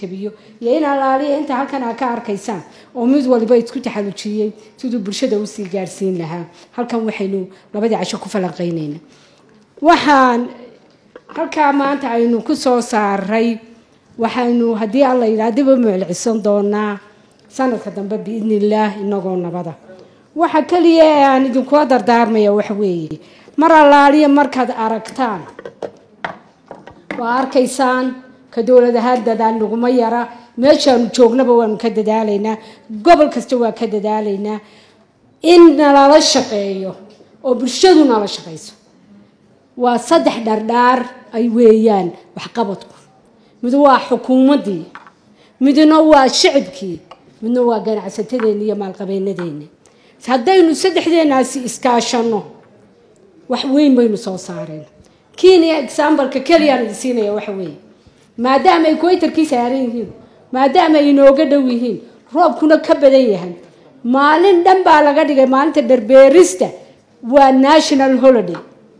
tabiyo iyo in alaaliya inta halkan aa ka arkaysaan oo mid waliba isku taxalujiyey siduu bulshada usii gaarsiin lahaa halkan waxaynu labadii casho ku falanqeynayna waxaan halkaa maanta aynu ku soo saaray waxaynu haddii alla yidhaha dib u muclicisan doonaa sanadka dambe biidni illaah inagoo nabada waxa keliya ee aan idinkula dardaarmaya waxa weeye mar allaaliya markaad aragtaan waa arkaysaan ka dowlad ahaan dadaal naguma yara meeshaanu joognaba waanu ka dadaalaynaa gobol kasta waa ka dadaalaynaa in nalala shaqeeyo oo bulshadu nala shaqayso waa saddex dhardhaar ay weeyaan waxqabadku mid waa xukuumaddii midna waa shicibkii midna waa ganacsatadeeni iyo maalqabeenadeeni haddaynu saddexdeenaasi iskaashanno wax weyn baynu soo saareen kenya exambaleka keliyaan idin siinaya waxa weeye maadaama ay kuwaytarkii saaran yihiin maadaama ay inooga dhow yihiin roobkuna ka badan yahay maalin dhan baa laga dhigay maalinta dharbeerista waa national holiday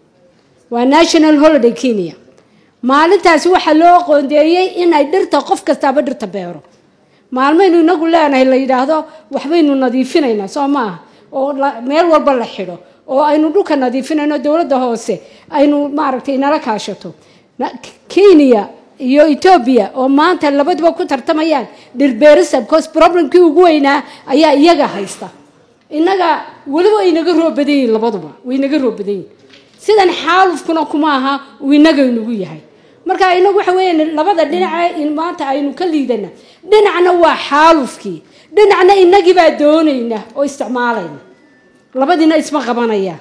waa national holiday kenya maalintaasi waxaa loo qoondeeyey inay dhirta qof kastaaba dhirta beero maalmaynu inagu leenahay la yidhaahdo waxbaynu nadiifinaynaa soo maaha oo meel walba la xidho oo aynu dhulka nadiifinayno dowladda hoose aynu maaragtay nala kaashato kenya iyo etoobiya oo maanta labaduba ku tartamayaan dhirbeerisa because problemkii ugu weynaa ayaa iyaga haysta innaga weliba way naga roob badan yihin labaduba way naga roob badan yihin sidan xaalufkuna kuma aha uu inagaynugu yahay marka inagu waxa weya labada dhinaca in maanta aynu ka liidana dhinacna waa xaalufkii dhinacna inagibaa doonayna oo isticmaalayna labadiina isma qabanayaan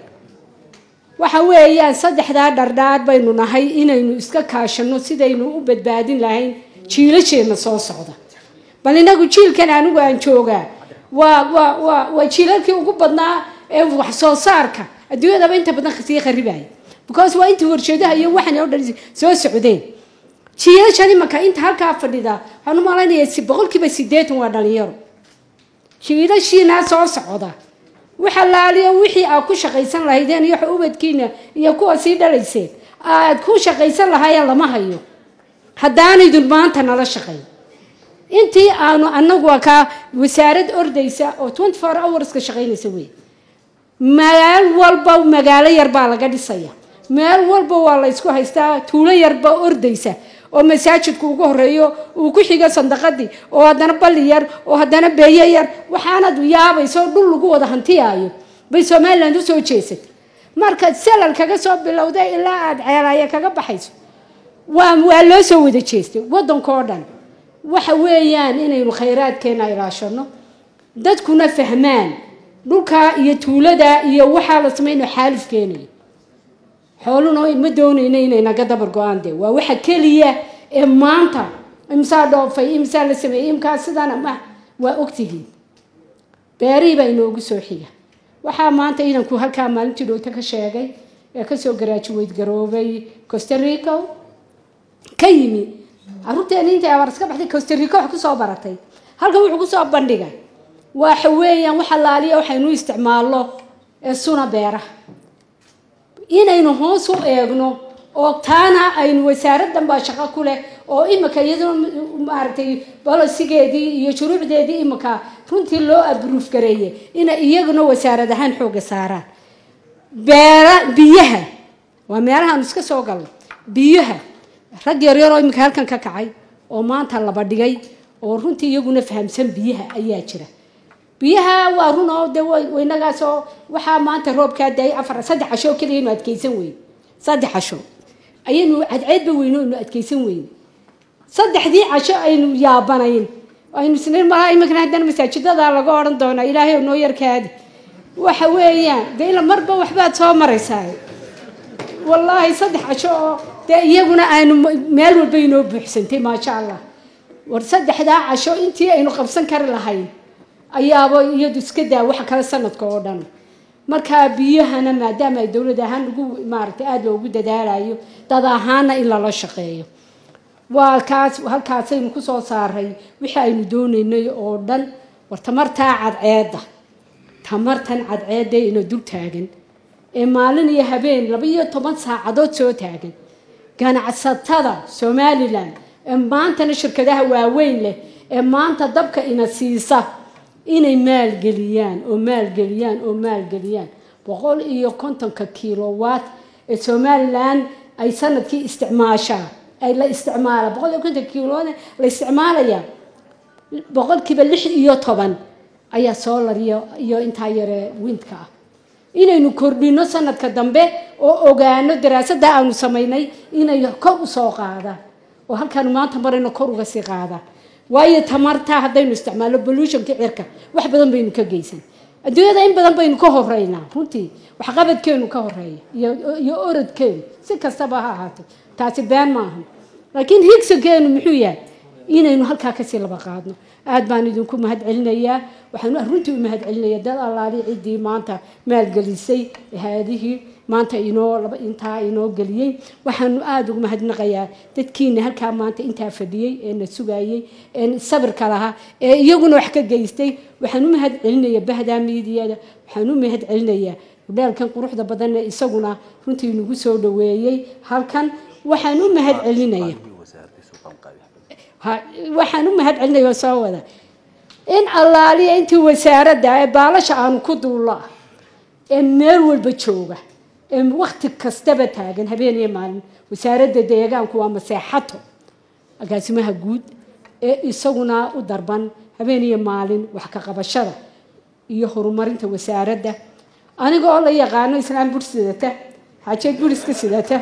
waxa weeyaan saddexdaa dhardhaar baynu nahay inaynu iska kaashano sidaynu u badbaadin lahayn jiilasheenna soo socda bal inagu jiilkan anigu aan joogaa waa waa waa waa jiilalkii ugu badnaa ee wax soo saarka adduunyadaba inta badan sii kharibaya because waa intii warshadaha iyo waxan oo dhan soo socdeen jiilashan imanka inta halkaa fadhida waxaan u malaynayaa boqolkiiba sideetan waa dhalinyaro jiilashiinaa soo socda waxa laaliyo wixii aad ku shaqaysan lahaydeen iyo ubadkiina iyo kuwa sii dhalayseen aad ku shaqaysan lahaayeen lama hayo haddaanaydun maanta nala shaqayn intii aanu anagu kaa wasaarad ordaysa oo twenty four hourska shaqaynaysa wey meel walba magaalo yarbaa laga dhisaya meel walba waa la ysku haystaa tuulo yarbaa ordaysa oo masaajidku ugu horeeyo uu ku xigo sandaqadii oo haddana balli yar oo haddana beeye yar waxaanad yaabayso dhul lagu wada hantiyaayo bay somaliland usoo jeesatay markaad salal kaga soo bilowda ilaa aada ceelaya kaga baxayso waa waa loo soo wada jeestay waddanka oo dhan waxa weeyaan inaynu khayraadkeena ilaashano dadkuna fahmaan dhulkaa iyo tuulada iyo waxaa la samaynayo xaalif keenayo xooluna ma doonayna inay naga dabar go-aan de waa waxa keliya ee maanta imsaa dhoofay imsaa la sameeyey imkaa sidana ma waa ogtihiin beerihii baa inoogu soo xiga waxaa maanta idanku halkaa maalintii dhowta ka sheegay ee kasoo garaajuweyd garoobay costarico ka yimi caruurteena intay abaar iska baxday costarico wax kusoo baratay halkan wuxuu kusoo bandhigay waxa weeyaan wax allaaliya waxaynu isticmaalno ee suna beeraha inaynu hoos u eegno oo taana aynu wasaaraddan baa shaqo ku leh oo imika iyaduna maaragtay bolosigeedii iyo shuruucdeedii imika runtii loo abruuf gareeyay inay iyaguna wasaarad ahaan xooga saaraan beera biyaha waa meelahaanu iska soo galno biyaha rag yaryaroo imika halkan ka kacay oo maanta laba dhigay oo runtii iyaguna fahamsan biyaha ayaa jira biyaha waa run oo de waynagaasoo waxaa maanta roobkaa daayay afar saddex cashoo keliya inu adkeysan weyne saddex casho ayaynu cadceedba weyno inu adkeysan weyne saddexdii casho aynu yaabanayn aynu isnayn malaha iminkana haddana masaajidada laga odhan doonaa ilaahay noo yarkaadi waxa weeyaan de ila marba waxbaad soo maraysaa wallaahi saddex casho oo dee iyaguna aanu meel walba inoo buuxsantay maasha allah war saddexdaa casho intii aynu qabsan kari lahayn ayaaba iyadu iska daa waxa kale sanadka oo dhan markaa biyahana maadaama ay dowlad ahaan ugu maaragtay aada loogu dadaalayo dad ahaana in lala shaqeeyo waa kaas halkaasaynu kusoo saaray wixii aynu doonaynay oo dhan war tamartaa cadceedda tamartan cadceedda ina dul taagan ee maalin iyo habeen laba iyo toban saacadood soo taagan ganacsatada somalilan ee maantana shirkadaha waaweyn leh ee maanta dabka ina siisa inay maalgeliyaan oo maalgeliyaan oo maalgeliyaan boqol iyo kontonka kilowatt ee somalilan ay sanadkii isticmaashaa ay la isticmaala boqol iyo konton kilowatt la isticmaalaya boqolkiiba lix iyo toban ayaa solar iyo iyo intaa yare windka ah inaynu kordhino sanadka dambe oo ogaano daraasadda aanu samaynay inay kor usoo qaadaan oo halkaanu maanta marayno kor uga sii qaadaan waayo tamarta haddaynu isticmaalno pollutionka cirka wax badan baynu ka geysan adduunyada in badan baynu ka horeynaa runtii waxqabadkeenu ka horeeya iyo orodkeenu si kastaba ha ahaato taasi been maaha laakiin higsigeenu muxuu yahay inaynu halkaa kasii laba qaadno aad baan idinku mahad celinayaa waxaan runtii u mahad celinaya dad allaali ciddii maanta maalgelisay haadihii maanta inoo intaa inoo geliyey waxaanu aada ugu mahadnaqayaa dadkiina halkaa maanta intaa fadhiyey ee na sugayey ee sabirka lahaa ee iyaguna wax ka geystay waxaan u mahad celinaya bahdaa miidiyada waxaan u mahad celinayaa hudhaalkan quruxda badan ee isaguna runtii nagu soo dhaweeyey halkan waxaan u mahad celinaya waxaan u mahad celinaya oo soo wada in allaaliya intii wasaaradda ee baalasha aanu ku duulla ee meel walba jooga ee wakti kastaba taagan habeen iyo maalin wasaaradda deegaanku waa maseexato agaasimaha guud ee isaguna u darban habeen iyo maalin wax ka qabashada iyo horumarinta wasaaradda aniga oo la yaqaano islaam bur sidata xaajeed buriska sidata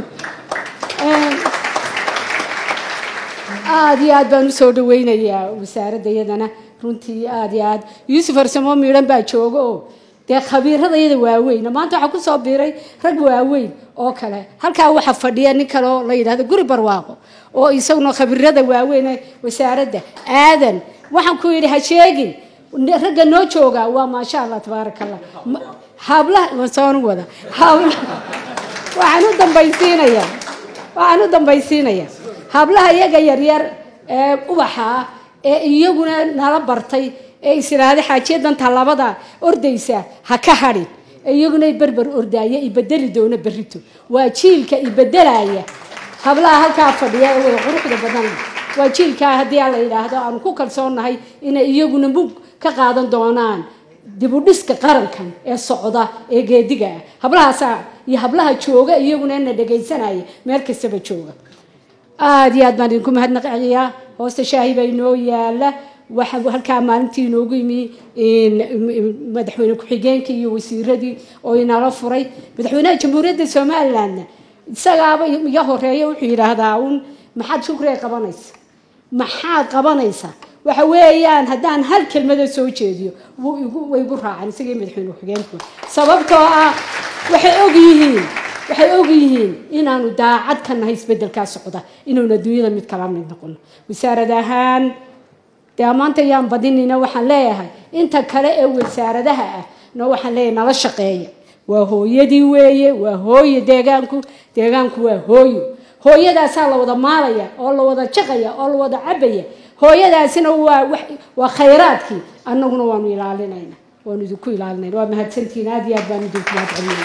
aada iyo aad baan usoo dhaweynayaa wasaaradda iyadana runtii aada iyo aad yuusuf arsamo miidhan baa jooga oo dee khabiirada iyada waaweyn maanta waxaa kusoo biiray rag waaweyn oo kale halkaa waxaa fadhiya nin kale oo la yidhahdo guri barwaaqo oo isaguna khabiirada waaweyn ee wasaaradda aadan waxaan ku yidhi ha sheegin ragga noo jooga waa maasha allah tabaaraka allah hablaha soonu wada habla waxaan u dambaysiinayaa waxaan u dambaysiinayaa hablaha iyaga yaryar ee ubaxa ah ee iyaguna nala bartay ee isiraada xaajiyadan tallaabada ordaysa ha ka hadhin iyaguna berber ordaaya ibedeli doona berito waa jiilka ibedelaya hablaha halkaa fadhiya ee wada quruxda badan waa jiilkaa haddii aan la yidhaahdo aanu ku kalsoonnahay inay iyaguna mug ka qaadan doonaan dibudhiska qarankan ee socda ee geediga ah hablahaasa iyo hablaha jooga iyaguna na dhagaysanaya meel kastaba jooga aada iyo aad baan idinku mahadnaqayaa hoosta shaahi baa inoo yaala waxa halkaa maalintii inoogu yimi madaxweyne ku-xigeenkii iyo wasiiradii oo inala furay madaxweynaha jamhuuriyadda somalilandna isagaaba iga horeeya wuxuu yidhaahdaa un maxaad shukriga qabanaysa maxaad qabanaysaa waxa weeyaan haddaan hal kelmada soo jeediyo way igu raaceen isagii madaxweyne ku-xigeenku sababtoo ah waxay og yihiin waxay og yihiin inaanu daacad ka nahay isbedelkaa socda inuuna adduunyada mid kala mid noqono wasaarad ahaan dee maanta yaan badinina waxaan leeyahay inta kale ee wasaaradaha ah no waxaan leeyahay nala shaqeeya waa hooyadii weeye waa hooye deegaanku deegaanku waa hooyo hooyadaasaa la wada maalaya oo la wada jaqaya oo la wada cabaya hooyadaasina waa waa khayraadkii annaguna waanu ilaalinayna waanu idinku ilaalinayna waa mahadsantihiin aad iyo aad baan idinku mahadcelinayna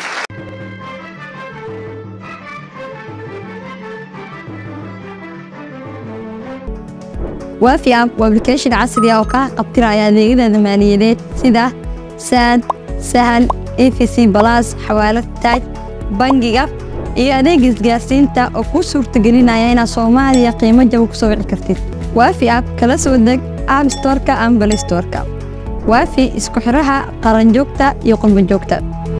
waafi app waa application casri ah oo kaa qabtiraya adeegyada maaliyadeed sida saad sahal efc balas xawaalad taaj bangiga iyo adeega isgaarsiinta oo kuu suurtagelinaya inaad soomaaliya qiimo jaba ku soo wici kartid waafi app kala soo deg app storeka ama balay storeka waafi isku xiraha qaranjoogta iyo qurbanjoogta